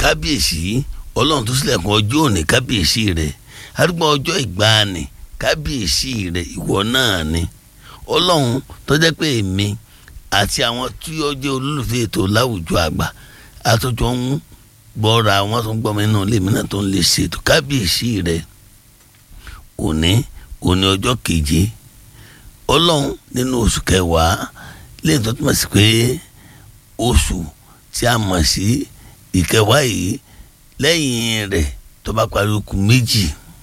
kábíyèsí ọlọ́run tó sílẹ̀kùn ọjọ́ òní kábíyèsí rẹ̀ arúgbó ọjọ́ ìgbàanì kábíyèsí rẹ̀ ìwọ náà ni ọlọ́run tó jẹ́ pé èmi àti àwọn tí ó jẹ́ olólùfẹ́ ètò láwùjọ àgbà àtọ́jọ́ ń gbọ́ra àwọn tó ń gbọ́ mi nínú ilé mi náà tó ń lè ṣètò kábíyèsí rẹ̀ òní òní ọjọ́ keje ọlọ́run nínú oṣù kẹwàá lẹ́yìn tó túmọ̀ sí pé oṣù tí a mọ̀ sí ìkẹwàá yìí lẹ́yìn rẹ̀ tó bá parí okùn méjì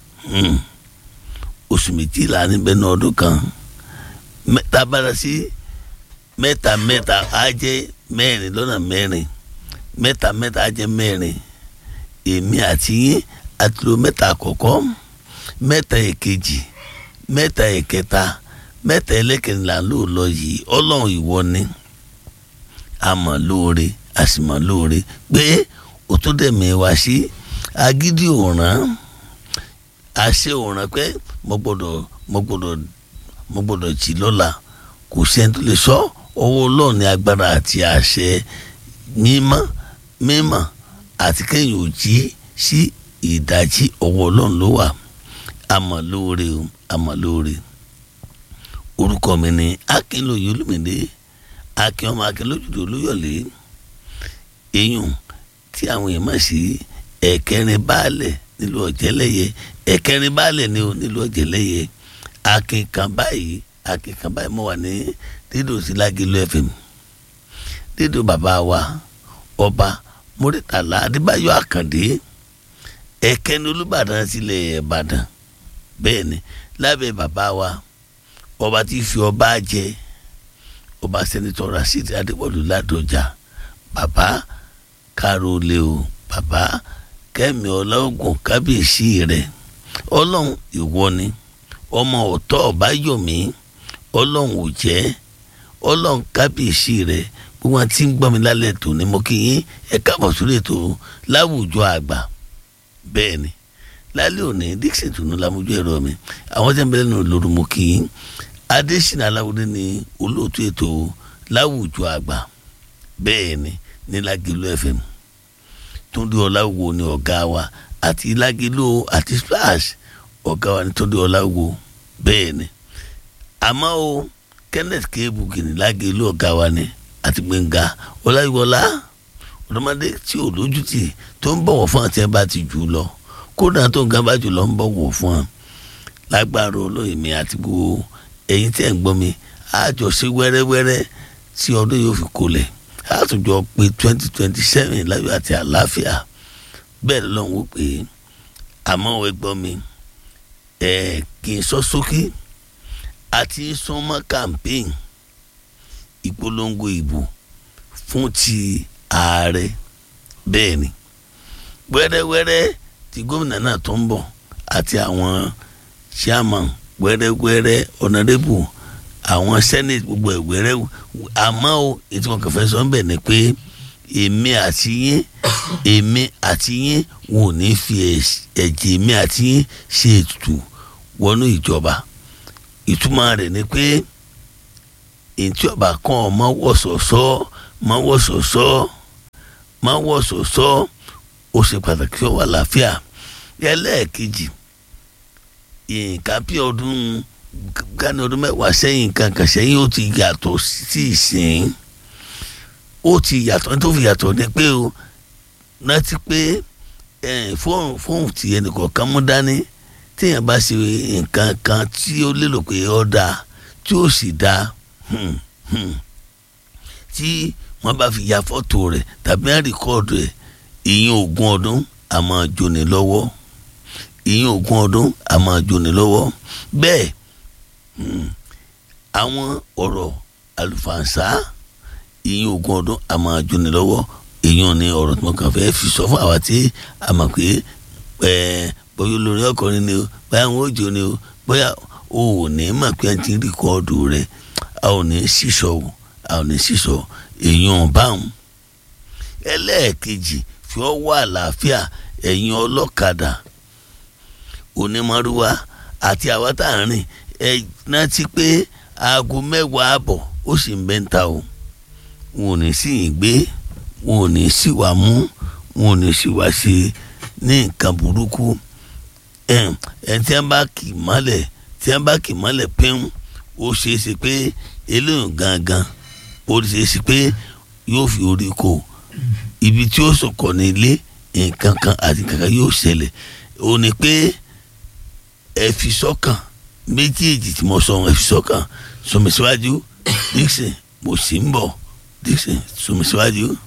oṣù méjìlá níbẹ̀ ní ọdún kan mẹ́ta bára sí mẹ́ta mẹ́ta á jẹ́ mẹ́rin lọ́nà mẹ́rin mẹ́ta mẹ́ta á jẹ́ mẹ́rin èmi àti yín àti lo mẹ́ta àkọ́kọ́ mẹ́ta èkejì mẹ́ta ẹ̀kẹta mẹ́ta ẹlẹ́kẹ̀rìnlá ló lọ yìí ọlọ́run ìwọ ni a mọ̀ lóore a sì mọ̀ lóore pé o tó dẹ̀ mi wá sí agídí òràn àṣẹ òràn pé mo gbọ́dọ̀ mo gbọ́dọ̀ mo gbọ́dọ̀ jì lọ́la kò sẹ́ni tó lè sọ ọwọ́ ọlọ́run ní agbára àti àṣẹ mímọ́ mímọ́ àti kẹ́yìn ò jí sí ìdájí ọwọ́ ọlọ́run ló wà àmọ́ lóore o àmọ́ lóore orúkọ mi ni akínlóye olùmìnira akin ọmọ akínlójúdò olóyọ̀lé eyín tí àwọn èèyàn máa sí ẹ̀kẹrin baálẹ̀ nílùú ọ̀jẹ̀lẹ̀yẹ ẹ̀kẹrin baálẹ̀ ní nílùú ọ̀jẹ̀lẹ̀yẹ akin kan báyìí akin kan báyìí mo wà ní dídò sí lágìlú fm dídò bàbá wa ọba mórítàlá adébáyọ̀ àkàndé ẹ̀kẹrin olùbàdàn sílẹ̀ ìbàdàn bẹ́ẹ̀ ni lábẹ́ bàbá wa ọba tí fi ọba jẹ ọba sẹ́nitọ́ rasheed adéwọlú ládọjà bàbá kárólé o bàbá kẹ́mi ọlọ́gùn kábíyèsí rẹ̀ ọlọ́run ìwọ ni ọmọ ọ̀tọ́ ọ̀báyọ̀mí ọlọ́run ò jẹ́ ọlọ́run kábíyèsí rẹ̀ gbogbo àti ń gbọ́ mi lálẹ́ tó ni mo kí yín ẹ káàbọ̀ sórí ètò láwùjọ àgbà bẹ́ẹ̀ ni lálẹ́ òní dixon tunu lamojú ẹ̀rọ mi àwọn tí wọ́n bẹ̀rẹ̀ nù lóru mo kí yín adésínà aláwọ̀dé ni olóòtú ètò láwùjọ àgbà bẹ́ẹ̀ ni ní lágìlú fm túndé ọláwo ni ọ̀gá wa àti lágìlú àti splash ọ̀gá wa ni túndé ọláwo bẹ́ẹ̀ ni àmọ́ o kenneth kéébùkì ní lágìlú ọ̀gá wa ni àti gbẹ̀ngà ọláyíwọlá ọ̀dọ́mọdé tí ò lójútì tó ń bọ̀wọ̀ fún àti ẹ̀ bá ti jù ú lọ kódà tó ń gan bá jù lọ ń bọ̀wọ̀ fún ọ lágbára olóyè mi àti gbogbo ẹ̀yin tí ẹ̀ ń gbọ́ mi àjọ ṣe wẹ́rẹ́wẹ́rẹ́ tí ọdún yóò fi kolẹ̀ àtúnjọ pé twenty twenty seven láyọ̀ àti àlàáfíà bẹ́ẹ̀ lọ́n wò pé àmọ́ ẹ gbọ́ mi ẹ̀ kì í sọ sókè àti sọmọ campaign ìpolongo ìbò fún ti ààrẹ bẹ́ẹ̀ ni wẹ́rẹ́wẹ́rẹ́ tí gómìnà náà tó ń bọ̀ àti àwọn chairman wẹ́rẹ́wẹ́rẹ́ ọ̀nàdébù àwọn senate gbogbo ẹ̀ wẹ́rẹ́ àmọ́ o ètò wọn kàn fẹ́ sọ ń bẹ̀ ni pé èmi àti yín èmi àti yín wọn ò ní fi ẹ̀jẹ̀ èmi àti yín ṣe ètùtù wọnú ìjọba ìtumọ̀ rẹ̀ ni pé ètí ọba kan ọmọ wọ̀sọ̀sọ́ mọ wọ̀sọ̀sọ́ mọ wọ̀sọ̀sọ́ ó ṣe pàtàkì ó wà láàfíà ẹlẹ́ẹ̀kejì nǹkan bí ọdún gani ọdún mẹ́wàá sẹ́yìn kankan sẹ́yìn ó ti yàtọ̀ sí ìsìn ó ti yàtọ̀ tó fi yàtọ̀ ni pé o rántí pé fóònù fóònù tí ẹnìkọ̀ọ̀kan mú dání téèyàn bá ṣe nǹkan kan tí ó lérò pé ó dáa tí ó sì dáa tí wọ́n bá fi ya fọ́tò rẹ̀ tàbí àríkọ́ọ̀dù rẹ̀ ìyẹn ogún ọdún a máa jóni lọ́wọ́ ìyẹn ogún ọdún a máa jóni lọ́wọ́ bẹ́ẹ̀ àwọn ọ̀rọ̀ àlùfànṣá ìyẹn ogún ọdún a máa jóni lọ́wọ́ ìyẹn ni ọ̀rọ̀ tí wọ́n kàn fẹ́ fi sọ fún àwa tí a mọ̀ pé bóyá olórí ọkùnrin ni o bóyá àwọn òjò ni o bóyá o ò ní mọ̀ pé a ti ń rìkọ́ọ̀dù rẹ̀ a ò ní sísọ o a ò ní sísọ èèyàn báwọn ẹlẹ́ẹ̀kejì fi ọwọ́ àlàáfíà ẹ̀yin ọlọ́kadà onímọ̀rúwá àti àwa tá à ń rìn ẹ rántí pé aago mẹ́wàá àbọ̀ ó sì ń bẹ́ ń ta o wọn ò ní sí yín gbé wọn ò ní sí wà mú wọn ò ní sì wá sí ní nǹkan burúkú ẹ ẹ tí wọn bá kì í mọ́lẹ̀ tí wọn bá kì í mọ́lẹ̀ pín ó ṣeé ṣe pé eléyìí gangan ó ṣeé ṣe pé yóò fi orí kó ibi tí ó sọkọ ní ilé nǹkan kan àti nǹkan kan yóò ṣẹlẹ̀ ó ní pé ẹ fi sọ́kàn méjèèjì tí mo sọ ẹ fi sọ́kàn sọmi síwájú Dixon mo sì ń bọ̀ Dixon sọmi síwájú.